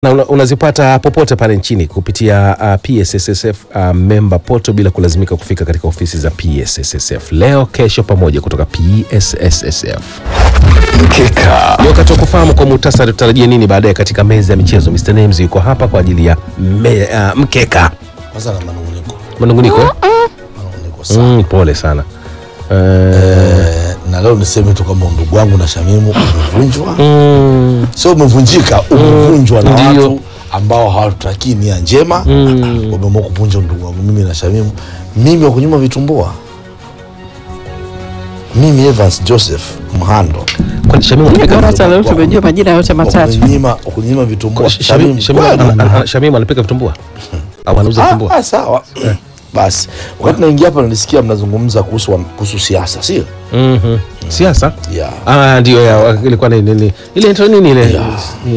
na una, unazipata popote pale nchini kupitia uh, PSSSF uh, member portal bila kulazimika kufika katika ofisi za PSSSF. Leo kesho pamoja kutoka PSSSF. Mkeka. Ni wakati wa kufahamu kwa muhtasari tutarajie nini baadaye katika meza ya michezo. Mr. Names yuko hapa kwa ajili ya me, uh, mkeka. Kwanza na manunguniko Manunguniko? eh? manunguniko sana Mm, pole sana. Uh, Eh, na leo niseme tu kwamba ndugu wangu na Shamimu umevunjwa, mm, sio umevunjika, umevunjwa na Ndiyo. watu ambao hawatutakii nia njema. Wameamua kuvunja ndugu wangu mimi na Shamimu, mimi wa kunyuma vitumbua, mimi Evans Joseph Mhando kwani Shamimu anapika Bora vitumbua? hata leo tumejua majina yote matatu. wakunyima wakunyima vitumbua. Shamimu- Shamimu, Shamimu kweli. ana- ana- Shamimu anapika vitumbua au anauza Ah, vitumbua? ah, sawa basi. Wakati naingia hapa nilisikia mnazungumza kuhusu kuhusu siasa, sio? Mhm. Siasa? Yeah. Ah, ndio ya ilikuwa ni nini? Ile intro nini ile? Yeah.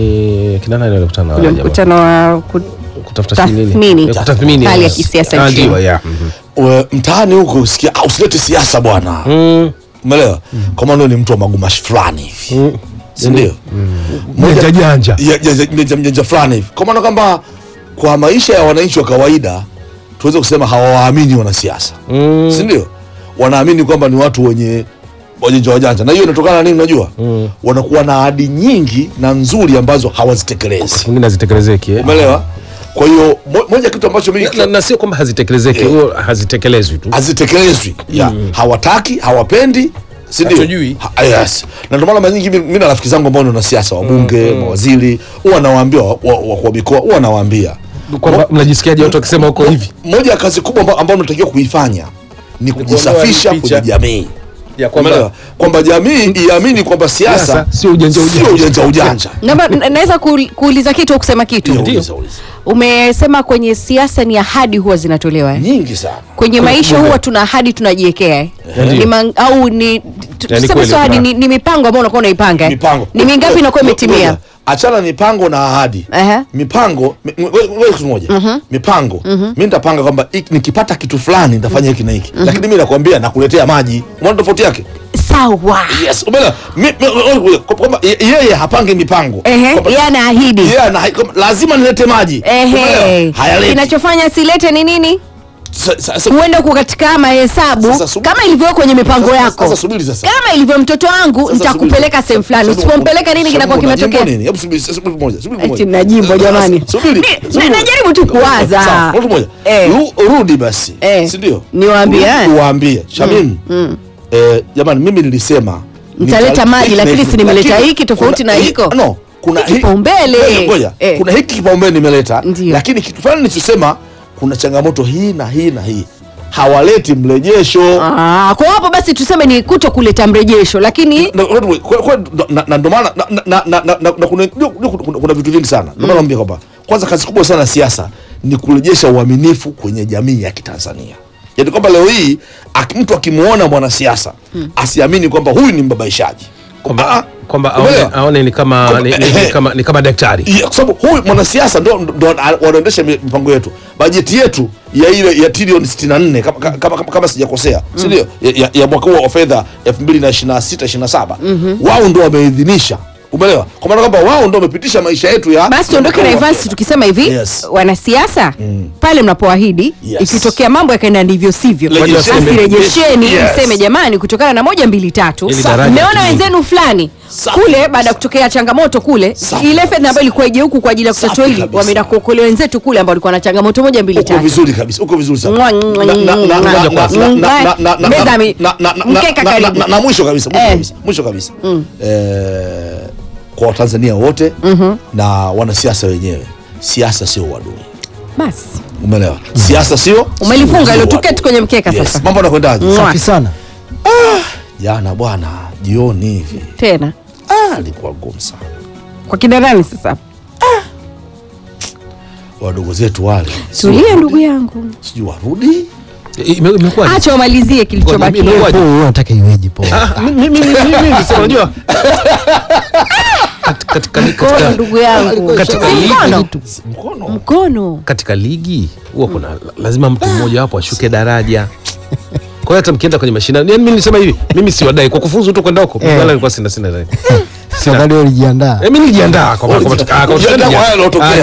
Ni kina nani walikutana na Ule wale jamaa? mkutano wa ku- Kutafuta si nini? Tathmini. Ya Kutathmini. Hali ya yes. kisiasa Ah, nchini. ndio, yeah. Mhm. We, mtaani huko usikia ah, usilete siasa bwana Mm. umeelewa kwa maana wewe ni mtu wa magumashi fulani hivi Mm. si ndio Janja janja. Ya- janja- janja- janja fulani hivi kwa maana kwamba kwa maisha ya wananchi wa kawaida tuweze kusema hawawaamini wanasiasa Mm. si ndio wanaamini kwamba ni watu wenye wajanja wajanja na hiyo inatokana na nini unajua wanakuwa na ahadi nyingi na nzuri ambazo hawazitekelezi Mwingine hazitekelezeki. eh? umeelewa kwa hiyo mo- moja kitu ambacho mimi Na, na sio kwamba hazitekelezeki, Eh. huo hazitekelezwi tu. hazitekelezwi ya hawataki hawapendi si ndio? Hatujui. Ha- yes na ndio maana mara nyingi mimi na rafiki zangu ambao ni wanasiasa wabunge mawaziri huwa nawaambia wa- wa- wakuu wa mikoa huwa nawaambia Kwamba mnajisikiaje watu wakisema huko hivi? moja ya kazi kubwa amba- ambayo unatakiwa kuifanya ni kujisafisha picha. kwenye jamii Ya Umeelewa? kwamba jamii iamini kwamba siasa Siasa sio ujanja ujanja. sio ujanja ujanja Naomba- n- naweza kuul- kuuliza kitu au kusema kitu Ndio, Ndio. uliza, uliza. umesema kwenye siasa ni ahadi huwa zinatolewa eh? nyingi sana kwenye maisha huwa tuna ahadi tunajiwekea eh? Ndio. ni man, au ni tu- Yani tuseme kweli sio ahadi kuna- ni, ni mipango ambayo unakuwa unaipanga eh? mipango ni mingapi inakuwa imetimia Ngoja, achana mipango na ahadi Aha. mipango mi- ngoja- ngoja kitu moja mipango mi nitapanga kwamba hiki- nikipata kitu fulani nitafanya hiki na hiki lakini mi nakwambia nakuletea maji umeona tofauti yake sawa yes umeelewa Mi- mi- ngoja, kwamba ye- yeye hapange mipango Ehe, Kwamba- yeye anaahidi yeye ana- kwamba lazima nilete maji Ehe. Umeelewa? hayaleti kinachofanya silete ni nini Sa- sa- sa- huenda huko katika mahesabu Sasa subiri. kama ilivyo kwenye mipango sasa- yako sasa subiri sasa kama ilivyo mtoto wangu Sasa nitakupeleka subiri. sehemu fulani Sasa- usipompeleka nini Sasa kinakuwa subiri, kimetokea unajimbo nini? Hebu subiri, subiri moja, subiri Eti moja. mnajimbo, Sasa- jamani. subiri, Ni- subiri. na- najaribu tu kuwaza. Sawa, moja moja. Eh. Ru- rudi basi Eh. si ndio Niwaambie, Rudi eh? uwaambie Shamim eh, jamani mimi nilisema Nitaleta nita- maji, hiki lakini na hiki. si nimeleta Lakini hiki tofauti kuna- na hi- hiko. no kuna Hiki hi- kipaumbele. Ngoja, ngoja. Eh. kuna hiki kipaumbele nimeleta Ndio. lakini kitu fulani nilichosema kuna changamoto hii na hii na hii hawaleti mrejesho Ah, kwa hapo basi tuseme ni kuto kuleta mrejesho lakini Na- kwa- kwa- kwa- na- na ndo maana na- na- na- na- na- na- na kuna- ndio- ndio kuna- kuna vitu vingi sana ndio maana naambia kwamba kwanza kazi kubwa sana ya siasa ni kurejesha uaminifu kwenye jamii ya kitanzania yaani kwamba leo hii ak- mtu akimwona mwanasiasa asiamini kwamba huyu ni mbabaishaji Ah, Kwamba kwamba aone, umeelewa? aone ni kama Kwamba- ni, ni, ni kama ni kama daktari. Yeah, kwa sababu huyu mwanasiasa ndo, ndo a- wanaendesha mi- mipango yetu bajeti yetu ya ile ya trilioni 64 kama, kama, kama, kama sijakosea si ndio ya, ya, ya mwaka huu wa fedha 2026 27 wao ndo wameidhinisha umeelewa kwa maana kwamba wao ndo wamepitisha maisha yetu ya basi tuondoke na Evans tukisema hivi Yes. wanasiasa pale mnapoahidi Yes. ikitokea mambo yakaenda ndivyo sivyo Rejesheni. basi rejesheni Yes. mseme jamani kutokana na moja mbili tatu Ili daraja mmeona litumike. wenzenu fulani Safi. kule baada ya kutokea changamoto kule Safi ile kabisa. fedha ambayo ilikuwa ije huku kwa ajili ya Safi kutatua hili kabisa. wameenda kuokolea wenzetu kule ambao walikuwa na changamoto moja mbili uko tatu vizuri kabisa uko vizuri sana Mwa- Na- mwa- na- na- na- mwa- na- na- mwa- na- na- na- na- Meza mi- na- na- na- mkeka na- karibu. na- na mwisho kabisa mwisho Eh. kabisa mwisho kabisa Eh, kwa watanzania wote na wanasiasa wenyewe siasa sio uadui basi umeelewa siasa sio umelifunga sio hilo uadui. tuketi kwenye mkeka Yes. sasa mambo yanakwendaje Mwa. Safi sana. jana bwana jioni hivi tena ah, alikuwa ngumu sana kwa kina nani sasa wadogo zetu wale tulia ndugu yangu sijui warudi Ime- Imekuwa acha wamalizie kilichobaki Ngoja, mimi- Po, wewe unataka iweje po? mimi mimi mimi sasa unajua Kat- katika mkono katika ndugu yangu katika Si ligi mkono mkono mkono katika ligi huwa kuna lazima mtu mmoja wapo ashuke daraja. Kwa hiyo hata mkienda kwenye mashindano, yani mimi nilisema hivi, mimi siwadai kwa kufuzu tu kwenda huko. Eh. Wala nilikuwa sina sina dai. Sio kali ulijiandaa. Eh, mimi nilijiandaa kwa kwa- kwa- Ulijiandaa kwa- kwa haya yaliyotokea. Ah,